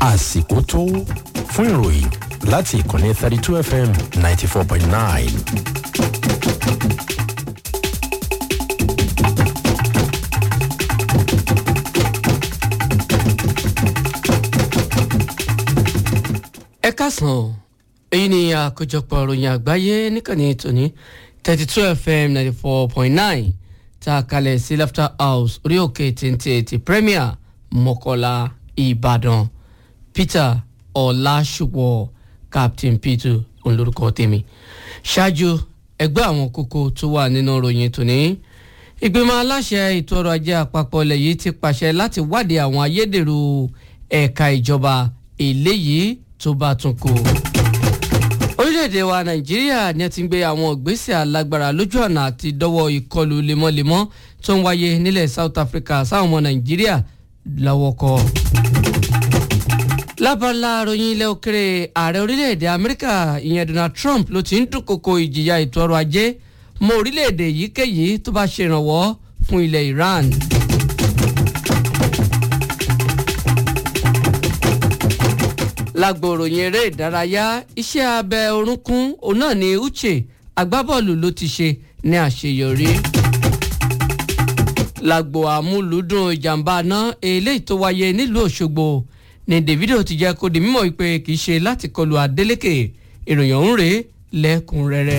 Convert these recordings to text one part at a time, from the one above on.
àsìkò tó fún ìròyìn láti ìkànnì thirty two fm ninety four point nine. ẹ kásán o èyí ni àkójọpọ̀ ìròyìn àgbáyé níkànnì tòní thirty two fm ninety four point nine tá a kalẹ̀ sí laughter house orí òkè téńté ti premier mọ́kọ́lá ìbàdàn peter ọ̀làṣùpọ̀ captain peter olórúkọ tèmi ṣáájú ẹgbẹ́ àwọn kókó tó wà nínú ìròyìn tòní ìgbìmọ̀ aláṣẹ ètò ọrọ̀ ajé àpapọ̀ ilẹ̀ yìí ti pàṣẹ láti wádìí àwọn ayédèrú ẹ̀ka ìjọba eléyìí tó bá tún kù. orílẹ̀-èdè wa nàìjíríà ni a ti ń gbé àwọn ìgbésẹ̀ alágbára lójú ọ̀nà àti dọ́wọ́ ìkọlù lemọ́lemọ́ tó ń wáyé nílẹ̀ south africa sáwọn ọmọ nàìjíríà lọ́wọ́ kọ́. lábala ròyìn ilẹ̀ òkèrè ààrẹ orílẹ̀-èdè amẹ́ríkà ìyẹn donald trump ló ti ń dúnkokò ìjìyà ètò ọrọ̀ ajé mọ́ orílẹ̀-èdè yíkéyìí tó bá ṣèrànwọ́ fún ilẹ̀ iran. lágbo ròyìn eré ìdárayá iṣẹ́ abẹ orúnkún òun náà ni uche agbábọ́ọ̀lù ló ti ṣe ní àṣeyọrí. lágbo àmúlùdùn ìjàmbá náà eléyìí tó wáyé nílùú òṣogbo ni davido ti jẹ́ kó di mímọ̀ pé kì í ṣe láti kọlu adeleke ìròyìn ọ̀hún rèé lẹ́kùnrẹ́rẹ́.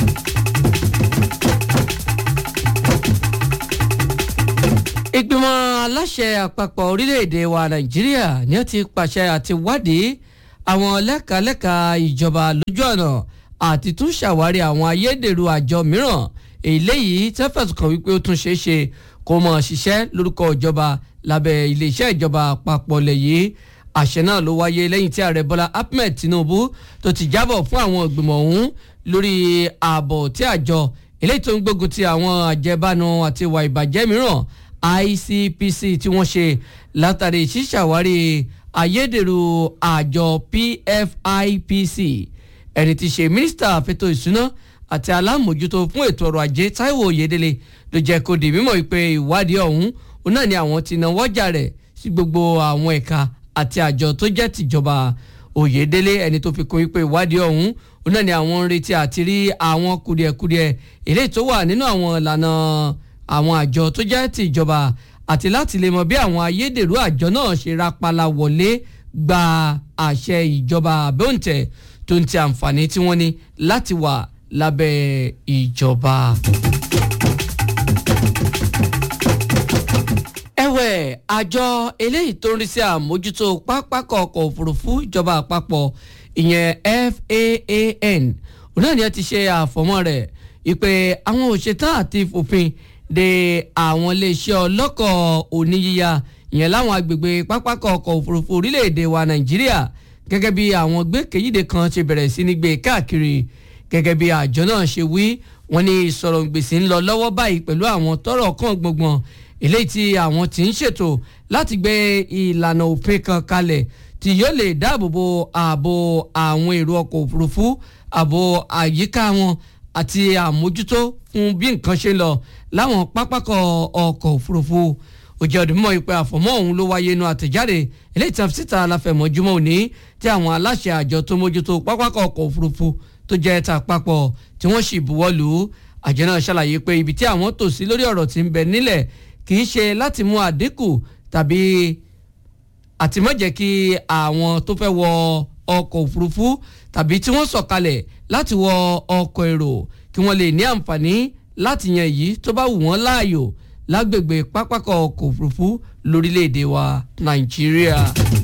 ìgbìmọ̀ aláṣẹ àpapọ̀ orílẹ̀-èdè wa nàìjíríà ni ó ti pàṣẹ àti wádìí àwọn lẹ́kàlẹ́kà ìjọba lójú ọ̀nà àti tún ṣàwárí àwọn ayédèrú àjọ mìíràn eléyìí tẹ́ fẹ̀sùn kàn wípé ó tún ṣeé ṣe kó mọ̀ ṣiṣẹ́ lórúkọ ìjọba lábẹ́ iléeṣẹ́ ìjọba àpapọ̀ lẹ̀ yìí àṣẹ náà ló wáyé lẹ́yìn tí ààrẹ bọ́lá ahmed tinubu tó ti jábọ̀ fún àwọn ìgbìmọ̀ ọ̀hún lórí ààbò tí àjọ eléyìí tó ń gbógun ti àwọn àjẹbánu àti ìwà ìbàjẹ́ mìíràn ICPC tí wọ́n ṣe látàrí ṣíṣàwárí ayédèrú àjọ PFIPC ẹni tí ṣe mínísítà fẹ́tọ̀ ìṣúná àti alámòjútó fún ètò ọrọ̀ ajé Táíwò Oyèdélé ló jẹ́ kó di mímọ̀ pé ìwádìí ọ̀hún òun náà ni àwọn ti náwó jà rẹ̀ sí gbogbo àwọn ẹ̀ka àti àjọ tó jẹ́ tìjọba Oyèdélé ẹni tó fi kún wípé ìwádìí ọ̀hún òun náà ni àwọn ń retí àti rí àwọn kùdìẹ̀kudiẹ eléyìí tó wà nínú àwọn ìlànà àwọn àjọ tó jẹ́ ti ìjọba àti láti lè mọ bí àwọn ayédèrú àjọ náà ṣe rapala wọlé gba àṣẹ ìjọba àbẹ́òǹtẹ̀ tó ń ti àǹfààní tí wọ́n ní láti wà lábẹ́ ìjọba. ẹ̀wẹ̀ àjọ eléyìí tó ń rí sí àmójútó pápákọ̀ ọkọ̀ òfurufú ìjọba àpapọ̀ ìyẹn FAAN òun náà ni ẹ ti ṣe àfọ̀mọ́ rẹ̀ ìpè àwọn òṣètàn àti fòfin de àwọn iléeṣẹ́ ọlọ́kọ̀ oníyíya ìyẹn láwọn agbègbè pápákọ̀ ọkọ̀ òfurufú orílẹ̀-èdè wa nàìjíríà gẹ́gẹ́ bí àwọn gbẹ́kẹ̀yìndé kan ṣe bẹ̀rẹ̀ sí ní gbé káàkiri gẹ́gẹ́ bí àjọ náà ṣe wí wọ́n ní ìsọ̀rọ̀ gbèsè ń lọ lọ́wọ́ báyìí pẹ̀lú àwọn tọ́rọ̀ kan gbọ̀ngbọ̀n eléyìí tí àwọn ti ń ṣètò láti gbé ìlànà òfin kan kalẹ̀ tí yóò lè dáàbò bo ààbò àwọn èrò ọkọ̀ òfurufú ààbò àyíká wọn àti àmójútó fún bí nǹkan ṣe ń lọ láwọn pápákọ̀ ọkọ̀ òfurufú òjò ọdún mọ́ ìpè àfọ̀mọ́ ọ̀hún ló wáyé inú àtẹ̀jáde eléyìí tí a fi síta aláfẹ̀mọ́júmọ́ òní tí àwọn aláṣẹ àjọ tó mójútó pápákọ̀ ọkọ̀ òfurufú tó jẹ́ ta àpapọ̀ tí wọ́n sì buwọ́ lù ú àjọ náà ṣàlàyé pé ibi tí àwọn tò sí lórí ọ̀rọ̀ tí ń bẹ nílẹ̀ kì í ṣe láti mú àdínkù tàbí àti má jẹ́ kí àwọn tó fẹ́ wọ ọkọ̀ òfurufú tàbí tí wọ́n sọ̀kalẹ̀ láti wọ ọkọ̀ èrò kí wọ́n lè ní àǹfààní láti yan èyí tó bá wù wọ́n láàyò lágbègbè pápákọ̀ ọkọ̀ òfurufú lórílẹ̀‐èdè wa nàìjíríà.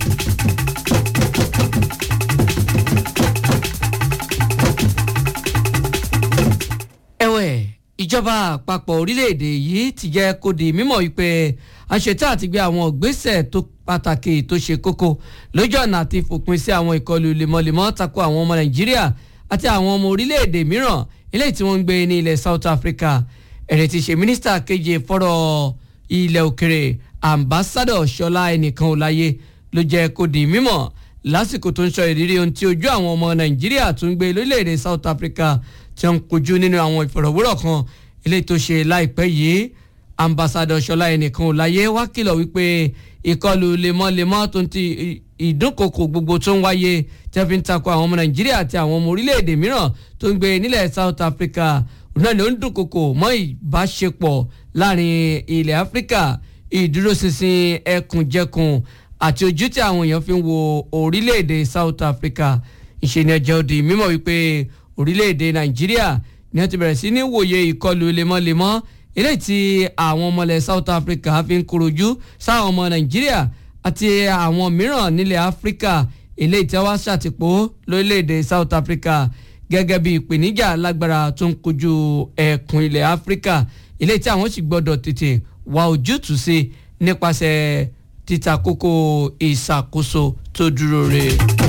ẹ̀wẹ̀ ìjọba àpapọ̀ orílẹ̀‐èdè yìí ti jẹ́ kó di mímọ̀ wípé àṣetá àti gbé àwọn ìgbésẹ̀ tó pàtàkì tó ṣe kókó lójú ọ̀nà àti fòpin sí àwọn ìkọlù lemọ́lemọ́ tako àwọn ọmọ nàìjíríà àti àwọn ọmọ orílẹ̀‐èdè mìíràn eléyìí tí wọ́n ń gbé ní ilẹ̀ South Africa ẹ̀rẹ̀ ti ṣe mínísítà keje fọ́rọ̀ ilẹ̀ òkèrè ambassadọ̀ ṣọlá ẹnìkan ọláyé ló jẹ́ kó di mímọ̀ lásìkò tó ń sọ ìrírí ohun tí ojú àwọn ọmọ nàìjíríà tó ń gbé lórílẹ̀‐èdè South Africa tí wọ́n ń kojú nínú àwọn ìfọ̀rọ̀wérọ̀ kan eléyìí tó ṣe láìpẹ́ yìí ambassadọ ṣọlá ẹnìkan ò láyé wá kìlọ̀ wípé ìkọlù lemọ́lemọ́ tó ń ti ìdúnkokò gbogbo tó ń wáyé tẹ́ fi ń takò àwọn ọmọ nàìjíríà àti àwọn ọmọ orílẹ̀-èdè mìíràn tó ń gbé nílẹ̀ south africa náà ló ń dúnkokò mọ́ ìbáṣepọ̀ láàrin ilẹ̀ áfíríkà ìdúróṣinṣin ẹkùnjẹkùn àti ojú tí àwọn èèyàn fi ń wo orílẹ̀-èdè south africa ìṣẹ̀ni ẹ̀jẹ̀ òdì mímọ̀ wípé orílẹ̀-èdè nàìjíríà ni wọ́n ti bẹ̀rẹ̀ sí ní wòye ìkọlù lemọ́lemọ́ eléyìí tí àwọn ọmọlẹ̀ south africa fi ń korojú sáwọn ọmọ nàìjíríà àti àwọn mìíràn nílẹ̀ áfíríkà eléyìí tí wọ́n ṣàtìpó lórílẹ̀‐èdè south africa gẹ́gẹ́ bí ìpèníjà lágbára tó ń kojú ẹkùn ilẹ̀ áfíríkà eléyìí tí àwọn sì gbọ́dọ̀ tètè wá ojútùú sí nípasẹ̀ títa kókó ìṣàkóso tó dúró re.